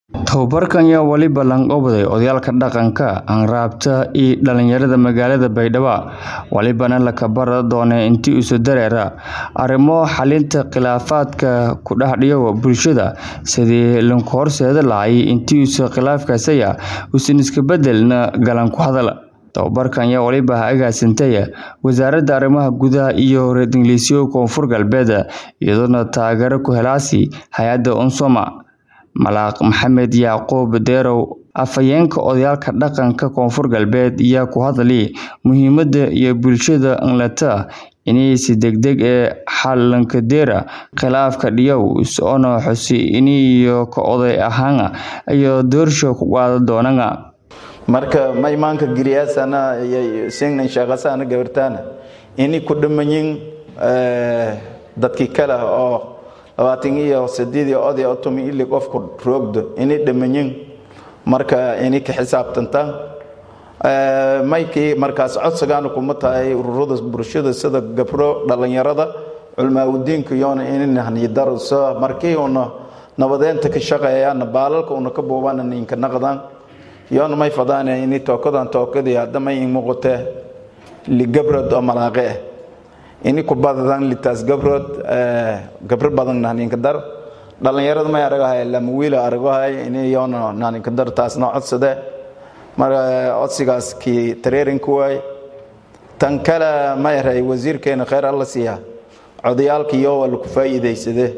Tababarkan ayaa waliba lanqabday odayaalka dhaqanka, hanraabta iyo dhalinyarada magaalada Baydhabo walibana la kabari doona intii isu dareera arrimo xalinta khilaafaadka ku dhex dhigo bulshada sidii lagu horseedi lahaa intii isu khilaafkaasaya uusan iska bedelna galan ku hadal tababarkan ayaa waliba agaasintay wasaaradda arrimaha gudaha iyo reer ingiliisyo koonfur galbeed iyadoona taageero ku helaasi hay-adda unsoma malaaq maxamed yacquub deerow afhayeenka odayaalka dhaqanka koonfur galbeed ayaa ku hadlay muhiimada iyo bulshada nlata inay si degdeg ee xalankadeera khilaafka dhiyow soona xusi iniyo ka oday ahaan iyo doorsho ku qaadan doonana marka ma imaanka giriyaasana singnan shaqasana gabartaana ini ku dhamanyin dadkii kale oo labaatan iyo sideed iyo oday otumi ili qofku roogdo ini dhamanyin marka ini ka xisaabtanta maykii markaas codsigaana kuma tahay ururada bulshada sida gabro dhalinyarada culmaaudiinka iyona ininahniyadaruso markii una nabadeenta ka shaqeeyaan baalalka una ka buubana ninka naqdan yoona may fadaan ini tookadan tookadii hadda may muuqatee ligabrod oo malaaqe ah ini ku badadan litaas gabrood gabro badan naninka dar dhalinyarada may aragahay lama wiila aragahay ini yoona naninka dar taasna codsade marka codsigaas kii tareerinka waay tan kale ma yaray wasiirkeena kheyr alla siiya codayaalka iyo waa laku faa'iidaysade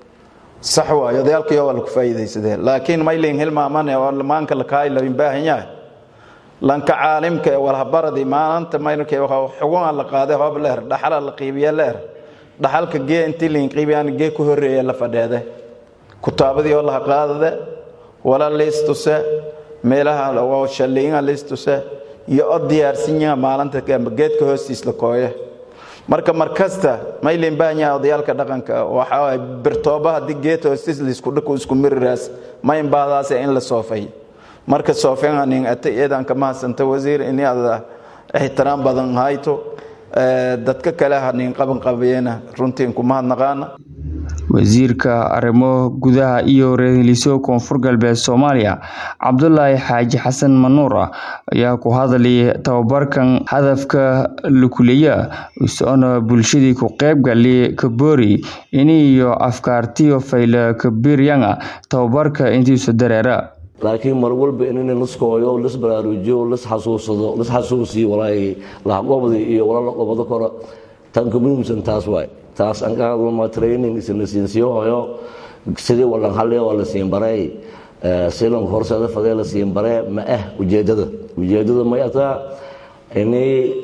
sax waay odayaalka iyo waa laku faa'iidaysade laakiin maylin hilmaamane oo maanka lakaay labin baahan yahay lanka caalimka ee walhabaradi maanta mayrkay xugunaa la qaaday hoob leer dhaxala la qiibiye leer dhaxalka gee intii liin qiibiyaan gee ku horreeya la fadheede kutaabadii oo laha qaadade wala liistuse meelaha oo shalliinga liistuse iyo o diyaarsinyaha maalinta geedka hoostiis la kooye marka markasta maylin baahan yahay odayaalka dhaqanka waxaa birtooba haddii geed hoostiis laisku dhaku isku miriraas mayn baadaas in la soofay marka soofeanin ata iyadan kama hadsanta wasiir ini ada ixtiraam badan hayto dadka kale hanin qaban qabeena runtiin kuma hadnaqaana wasiirka arrimo gudaha iyo reer ingiliisyo koonfur galbeed soomaaliya cabdulaahi xaaji xasan manuur ayaa ku hadlay tababarkan hadafka lakuleeya isoona bulshadii ku qeybgali kaboori iniyo afkaartiyo fayla kabiryanga tababarka intiisu dareera laakiin mar walba inina liskooyo lis baraarujiyo lis xasuusado lis xasuusiyo walaay lahaqobdi iyo wala la qobado koro tan ka muhiimsan taas waay taas aan ka hadlama training isla siinsiyo hoyo sidii walan halle waa la siin baray silan horseeda fadee la siin bare ma ah ujeedada ujeedada may ataa ini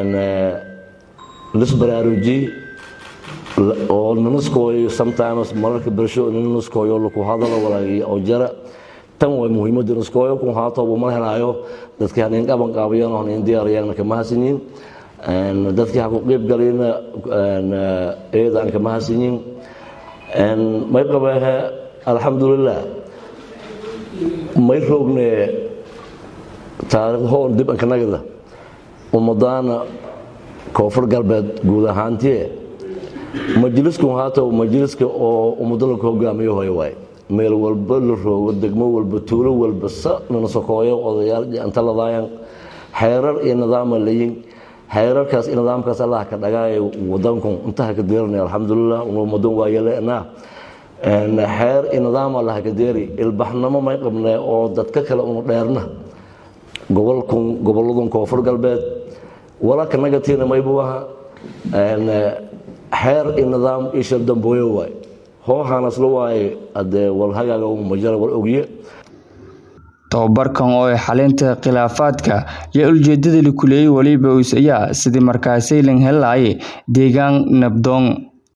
lis baraaruji oo nanaskooyo sometimes mararka bulsho nanaskooyo laku hadalo walaay oo jara tan way muhiimada naskooyo kun haatooba ma helaayo dadkii hanin qaban qaabayan hanin diyaarayaan kama hasanyin dadkii ha ku qeyb galayna eeda aan kama hasanyin may qabeehe alxamdulilah may roogne taariikhoon dib ankanagada ummadaana koonfur galbeed guud ahaantie majliskun haatow majliska oo ummado laku hogaamiyo hoy waay meel walba la roogo degmo walba tuulo walba sa nana sokooyo odayaal anta ladaayan xeerar iyo nidaama layin xeerarkaas iyo nidaamkaas allah ka dhagaayo wadankun intaha ka deeranay alxamdulilah umadan waayelena xeer iyo nidaam allah ka deeri ilbaxnimo may qabnee oo dadka kale unu dheerna gobolkun goboladun koonfur galbeed walaka nagatiina maybu aha xeer iyo nidaam iyo shardambooyo waay hoohaanasla waaye adee walhagaaga majara wal ogye tababarkan oo ay xalinta khilaafaadka yaa ujeedada lakuleeyay waliba ayaa sidii markaasay lan helaayay deegaan nabdoon